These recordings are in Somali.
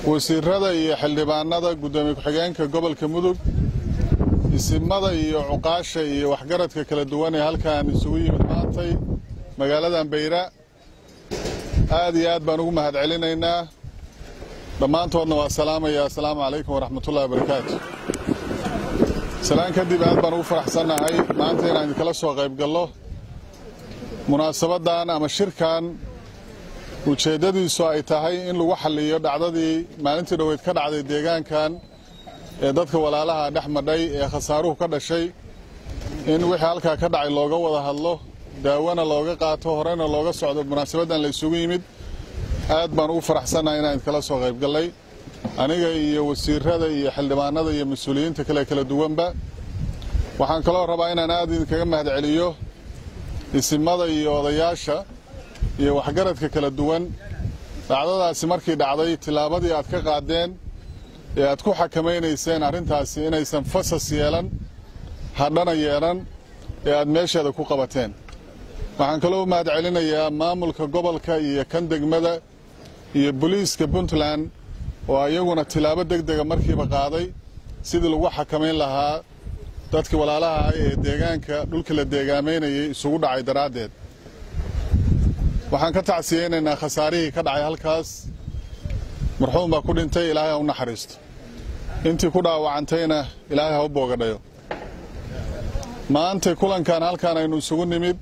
wasiirada iyo xildhibaanada guddoomiye ku-xigeenka gobolka mudug isimada iyo cuqaasha iyo waxgaradka kala duwan ee halkan isugu yimid maantay magaaladan bayra aad iyo aad baan ugu mahad celinaynaa dhammaantoodna waa salaamaya assalaamu calaykum waraxmatullahi wabarakaatu salaan kadib aad baan ugu faraxsannahay maanta inaan idinkala soo qayb gallo munaasabaddan ama shirkan ujeeddadiisu ay tahay in lagu xalliyo dhacdadii maalintii dhoweyd ka dhacday deegaankan ee dadka walaalaha dhex madhay ee khasaaruhu ka dhashay in wixii halkaa ka dhacay looga wada hadlo daawana looga qaato horena looga socdo munaasabaddan la isugu yimid aad baan ugu faraxsannahay inaan idinkala soo qayb gallay aniga iyo wasiirada iyo xildhibaanada iyo mas-uuliyiinta kale kala duwanba waxaan kaloo rabaa inaan aad idinkaga mahad celiyo isimada iyo odayaasha iyo waxgaradka kala duwan dhacdadaasi markii dhacday tillaabadii aad ka qaadeen ee aad ku xakamaynayseen arrintaasi inaysan fasas yeelan hadhana yeelan ee aad meesheeda ku qabateen waxaan kaloo mahad celinayaa maamulka gobolka iyo kan degmada iyo boliiska puntland oo ayaguna tilaabo deg dega markiiba qaaday sidii lagu xakamayn lahaa dadkii walaalaha ah ee deegaanka dhulka la deegaamaynayay isugu dhacay daraaddeed waxaan ka tacsiyeynaynaa khasaarihii ka dhacay halkaas marxuum baa ku dhintay ilaahay ha u naxariisto intii ku dhaawacantayna ilaahay ha u boogadhayo maanta kulankan halkaan aynu isugu nimid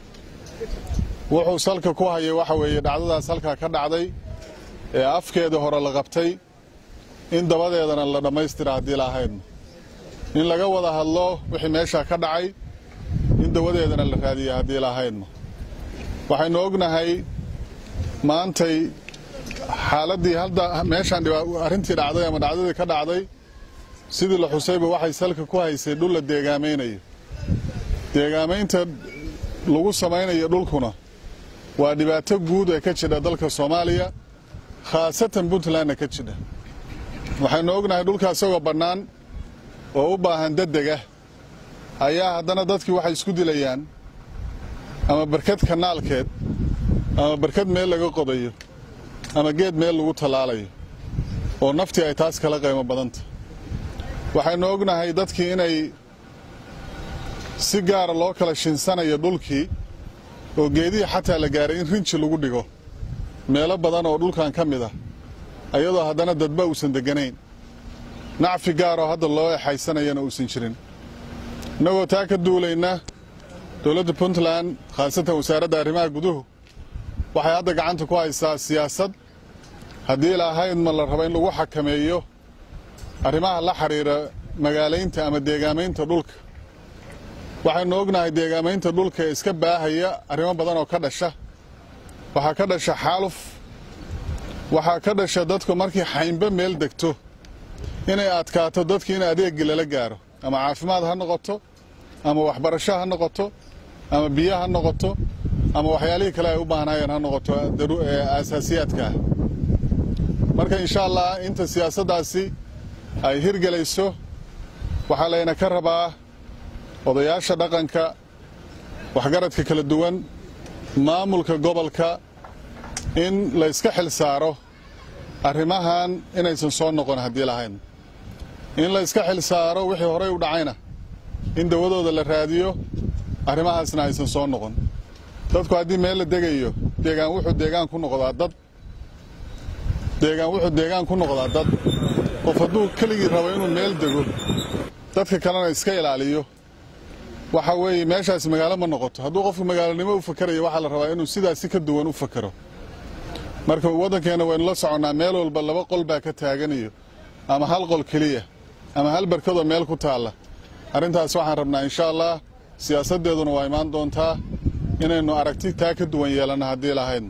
wuxuu salka ku hayay waxa weeye dhacdadaas halkaa ka dhacday ee afkeeda hore la qabtay in dabadeedana la dhammaystira haddii la ahaydno in laga wada hadlo wixii meeshaa ka dhacay in dawadeedana la raadiya haddii la ahaydno waxaynu ognahay maantay xaaladdii hadda meeshaan arrintii dhacday ama dhacdadii ka dhacday sidii la xusayba waxay salka ku haysay dhul la deegaamaynayo deegaamaynta lagu samaynayo dhulkuna waa dhibaato guud ee ka jidha dalka soomaaliya khaasatan puntlandna ka jidha waxaynu ognahay dhulka isagoo bannaan oo u baahan daddega ayaa haddana dadkii waxay isku dilayaan ama barkad kanaalkeed ama barkad meel laga qodayo ama geed meel lagu tallaalayo oo naftii ay taas kala qiimo badanta waxaynu ognahay dadkii inay si gaara loo kala shinsanayo dhulkii oo geedihii xataa la gaaray in rinji lagu dhigo meelo badan oo dhulkan ka mid ah ayadoo haddana dadba uusan degganayn nacfi gaaroo hadda loo exaysanayana uusan jirin innagoo taa ka duulayna dowladda puntland khaasatan wasaaradda arrimaha guduhu waxay hadda gacanta ku haysaa siyaasad haddii ilaahayd ma la rabo in lagu xakameeyo arrimaha la xidhiira magaalaynta ama deegaamaynta dhulka waxaynu ognahay deegaamaynta dhulka ee iska baahaya arrimo badan oo ka dhasha waxaa ka dhasha xaaluf waxaa ka dhasha dadku markii xaynba meel degto inay adkaato dadkii in adeegii lala gaaro ama caafimaad ha noqoto ama waxbarasho ha noqoto ama biyo ha noqoto ama waxyaalihii kale ay u baahnaayeen ha noqoto aasaasiyaadka ah marka insha allah inta siyaasaddaasi ay hirgelayso waxaa layna ka rabaa odayaasha dhaqanka waxgaradka kala duwan maamulka gobolka in la yska xil saaro arrimahan inaysan soo noqon haddii lahayn in la yska xil saaro wixii horey u dhacayna in dawadooda la raadiyo arrimahaasna aysan soo noqon dadku haddii meel la degayo deegaan wuxuu deegaan ku noqdaa dad deegaan wuxuu deegaan ku noqdaa dad qof hadduu keligii rabo inuu meel dego dadka kalena iska ilaaliyo waxa weeye meeshaas magaalo ma noqoto hadduu qofku magaalonimo u fakarayo waxaa la rabaa inuu sidaasi ka duwan u fakaro marka waddankeenna waynu la soconnaa meel walba laba qol baa ka taaganayo ama hal qol keliya ama hal barkadoo meel ku taalla arrintaas waxaan rabnaa insha allah siyaasaddeeduna waa imaan doontaa inaynu aragti taa ka duwan yeelanno haddii lahayd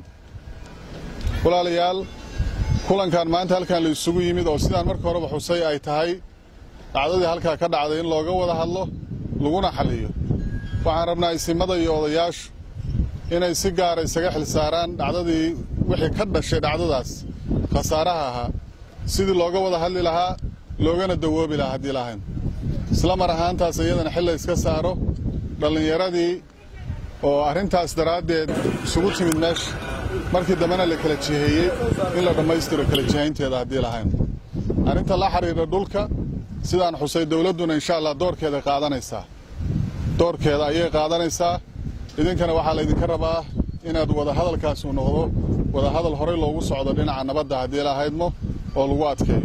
walaalayaal kulankan maanta halkan la isugu yimid oo sidaan marka horeba xusay ay tahay dhacdadii halkaa ka dhacday in looga wada hadlo laguna xalliyo waxaan rabnaa isimada iyo odayaashu inay si gaara isaga xil saaraan dhacdadii wixii ka dhashay dhacdadaas khasaaraha ahaa sidii looga wada hadli lahaa loogana dawoobi lahaa haddii lahayn isla mar ahaantaas iyadana xil la iska saaro dhallinyaradii oo arrintaas daraaddeed isugu timid meesha markii dambena la kala jiheeyey in la dhammaystiro kala jihaynteeda haddii lahayn arrinta la xidhiidha dhulka sidaan xusay dowladduna insha allah doorkeeda qaadanaysaa doorkeeda ayay qaadanaysaa idinkana waxaa laydinka rabaa inaad wadahadalkaasi u noqdo wadahadal horey loogu socdo dhinaca nabadda haddii lahaydmo oo lagu adkeeyo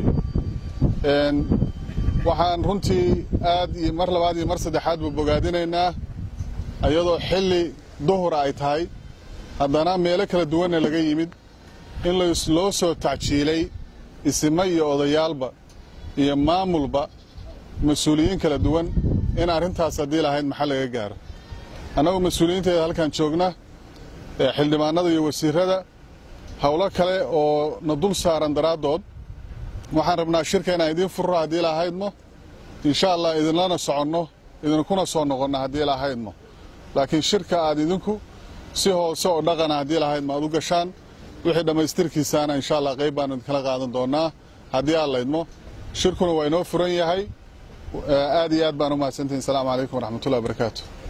waxaan runtii aad iyo mar labaad iyo mar saddexaadba bogaadinaynaa iyadoo xilli duhura ay tahay haddana meelo kala duwanna laga yimid in loo soo tacjiilay isimo iyo odayaalba iyo maamulba mas-uuliyiin kala duwan in arrintaas haddii lahayd maxal laga gaaro annagu mas-uuliyiinteeda halkan joogna xildhibaanada iyo wasiirada howlo kale oo na dul saaran daraaddood waxaan rabnaa shirka inaan idiin furro haddii lahaydmo insha allah idinlana soconno idinkuna soo noqonno haddii lahaydmo laakiin shirka aad idinku si hoose oo dhaqana haddii lahaydmo aad u gashaan wixii dhammaystirkiisaana insha allah qayb baanu idinkala qaadan doonnaa haddii aad laydmo shirkuna waa inoo furan yahay aad iyo aad baan u mahadsantihin asalaamu calaykum waraxmatullahi wabarakaatu